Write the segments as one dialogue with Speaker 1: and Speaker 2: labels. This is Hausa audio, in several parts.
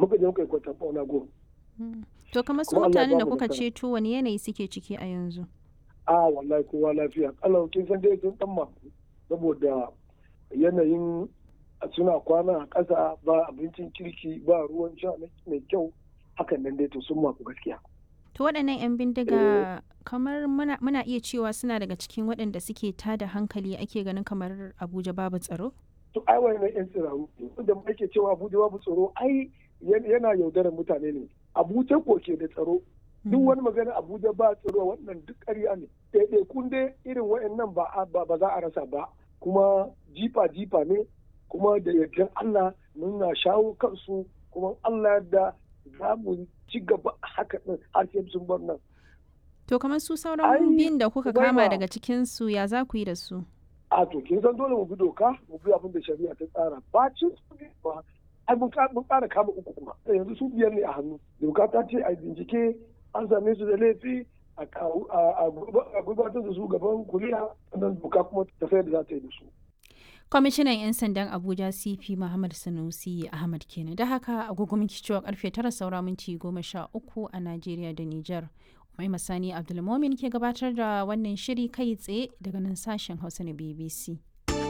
Speaker 1: muka je muka yi kwatan fauna go
Speaker 2: To kamar su
Speaker 1: Kuma Allah ya
Speaker 2: mutanen da
Speaker 1: bamu
Speaker 2: kuka
Speaker 1: nasara.
Speaker 2: ceto wani yanayi suke ciki a yanzu?
Speaker 1: a wallahi kowa lafiya kalau kin san dai sun dan maku saboda yanayin suna kwana a ƙasa ba abincin kirki ba ruwan sha mai kyau hakan nan dai to sun maku gaskiya
Speaker 2: To waɗannan 'yan bindiga kamar muna, muna iya cewa suna daga cikin waɗanda suke tada hankali ake ganin kamar Abuja babu tsaro?
Speaker 1: to ai wannan yan tsiraru da ake cewa Abuja babu tsaro ai yan- yana yaudarar mutane ne Abuja ko ke da tsaro duk wani magana Abuja ba tsaro wannan duk ƙarya ne ɗaiɗaikun dai irin waɗannan ba a- ba ba za a rasa ba kuma jifa jifa ne kuma da yardan Allah muna shawo kansu kuma Allah da za mu ci gaba haka ɗin har sai sun bar nan
Speaker 2: To kamar su
Speaker 1: Ai,
Speaker 2: sauran biyun da kuka kama
Speaker 1: Umaima.
Speaker 2: daga cikinsu ya za ku yi da su?
Speaker 1: a to kin san dole mu bi doka mu bi abin da shari'a ta tsara bacin su ne ba ai mun ka- mun ƙara kama uku kuma yanzu su biyar ne a hannu doka ta ce a bincike an same su da laifi a kawo- a- a gurba- a gurbatar da su gaban kuliya sannan doka kuma ta sayar da za ta yi da su
Speaker 2: Kwamishinan 'yan sandan Abuja CP Muhammad Sanusi Ahmad kenan. Da haka agogo minti cewa karfe tara saura minti goma sha uku a Najeriya da Nijar. Mai Masani Abdulmomin ke gabatar da wannan shiri kai tsaye daga nan sashen Hausa na BBC.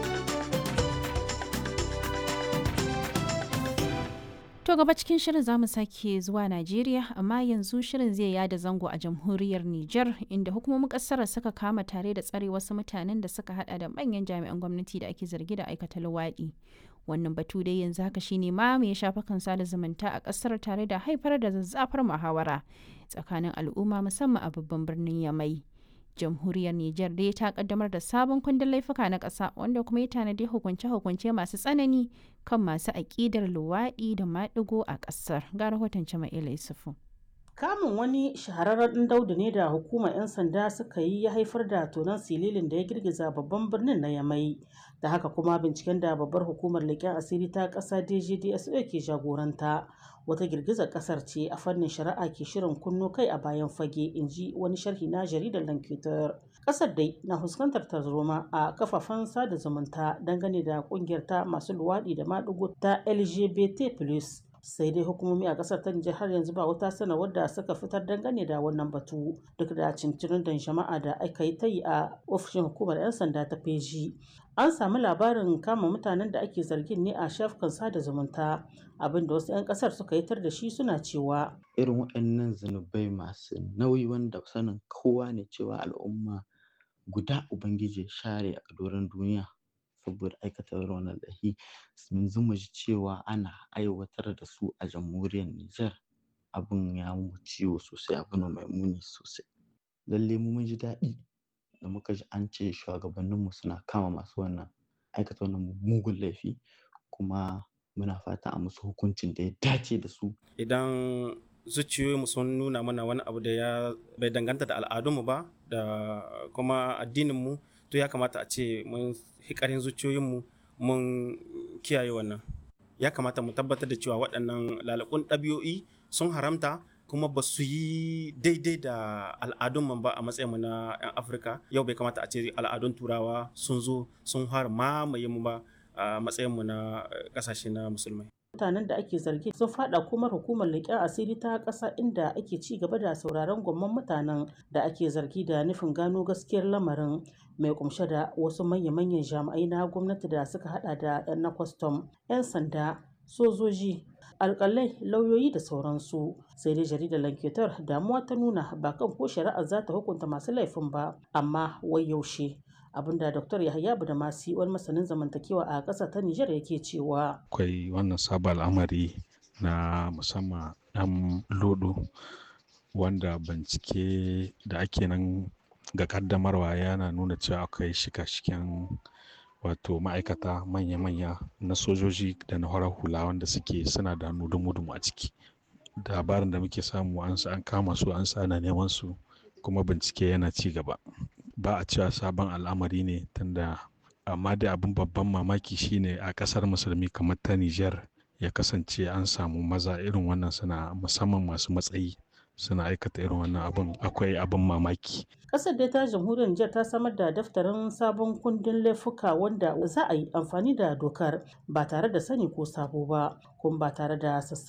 Speaker 2: To gaba cikin shirin za mu sake zuwa Najeriya amma yanzu shirin zai yada zango a jamhuriyar Nijar inda hukumomin kasar suka kama tare da tsare wasu mutanen da suka hada da manyan jami'an gwamnati da ake zargi da aikata luwaɗi. Wannan batu dai yanzu haka shine ma mai shafukan sada zumunta a kasar tare da haifar da zazzafar muhawara tsakanin al'umma musamman a babban birnin Yamai. jamhuriyar Nijar dai ta kaddamar da sabon kundin laifuka na ƙasa wanda kuma ya tanadi hukunce-hukunce masu tsanani kan masu aƙidar luwaɗi da maɗigo a ƙasar. Ga rahoton Jama'ila Yusufu.
Speaker 3: Kamun wani shahararren ɗan daudu ne da hukumar 'yan sanda suka yi ya haifar da tonon sililin da ya girgiza babban birnin na Yamai. Da haka kuma binciken da babbar hukumar leƙen asiri ta ƙasa DGDSO ke jagoranta. Wata girgizar ƙasar ce a fannin shari'a ke shirin kunno kai a bayan fage, in ji wani sharhi na jaridar Lankitar. Ƙasar dai na fuskantar tarzoma a kafafen sada zumunta dangane da ƙungiyar ta masu luwaɗi da maɗigo ta LGBT+. sai dai hukumomi a kasar ta Nijar har yanzu ba wata sanarwar da suka fitar dangane da wannan batu duk da cincirin da jama'a da aka yi ta yi a ofishin hukumar 'yan sanda ta feji an samu labarin kama mutanen da ake zargin ne a shafukan sada zumunta abinda wasu 'yan kasar suka yi tar da shi suna cewa
Speaker 4: irin waɗannan zunubai masu nauyi wanda sanin kowa ne cewa al'umma guda ubangiji ya share a doron duniya saboda aikata irin wannan laifi yanzu mu ji cewa ana aiwatar da su a jamhuriyar Nijar abin ya mu ciwo sosai abu ne mai muni sosai lalle mu mun ji daɗi da muka ji an ce shugabanninmu suna kama masu wannan aikata wannan mugun laifi kuma muna fata a musu hukuncin da ya dace da su
Speaker 5: idan zuciyoyinmu sun nuna mana wani abu da ya bai danganta da al'adunmu ba da kuma addininmu to ya kamata a ce mun hikarin zuciyoyinmu mun kiyaye wannan ya kamata mu tabbatar da cewa waɗannan lalakun ɗabi'o'i sun haramta kuma ba su yi daidai da al'adunmu ba a matsayinmu na 'yan afirka yau bai kamata a ce al'adun turawa sun zo sun har mamaye mu ba a matsayinmu na ƙasashe na musulmai
Speaker 3: mutanen da ake zargi sun fada kuma hukumar leƙen asiri ta ƙasa inda ake ci gaba da sauraron gwamman mutanen da ake zargi da nufin gano gaskiyar lamarin mai kumshe da wasu manya-manyan jami'ai na gwamnati da suka hada da 'yan na kwastam 'yan sanda sojoji alkalai lauyoyi da sauransu sai dai jaridar lanketar damuwa ta nuna ba kan ko shari'ar za ta hukunta masu laifin ba amma wai yaushe abinda Dr. Yahaya Budamasi wani masanin zamantakewa a ƙasa ta Nijar yake cewa.
Speaker 6: Akwai wannan sabon al'amari na musamman ɗan lodo wanda bincike da ake nan ga kaddamarwa yana nuna cewa akwai shika-shiken wato ma'aikata manya-manya na sojoji da na horar hula wanda suke suna da dumu-dumu a ciki. Labarin da muke samu an kama su an sa ana neman su kuma bincike yana ci gaba. ba a cewa sabon al'amari ne tunda amma dai abin babban mamaki shine a kasar musulmi kamar ta Nijar ya kasance an samu maza irin wannan suna musamman masu matsayi suna aikata irin wannan abin akwai abin mamaki.
Speaker 3: Kasar dai ta jamhuriyar Nijar ta samar da daftarin sabon kundin laifuka wanda za a yi amfani da dokar ba tare da sani ko sabo ba kuma ba tare da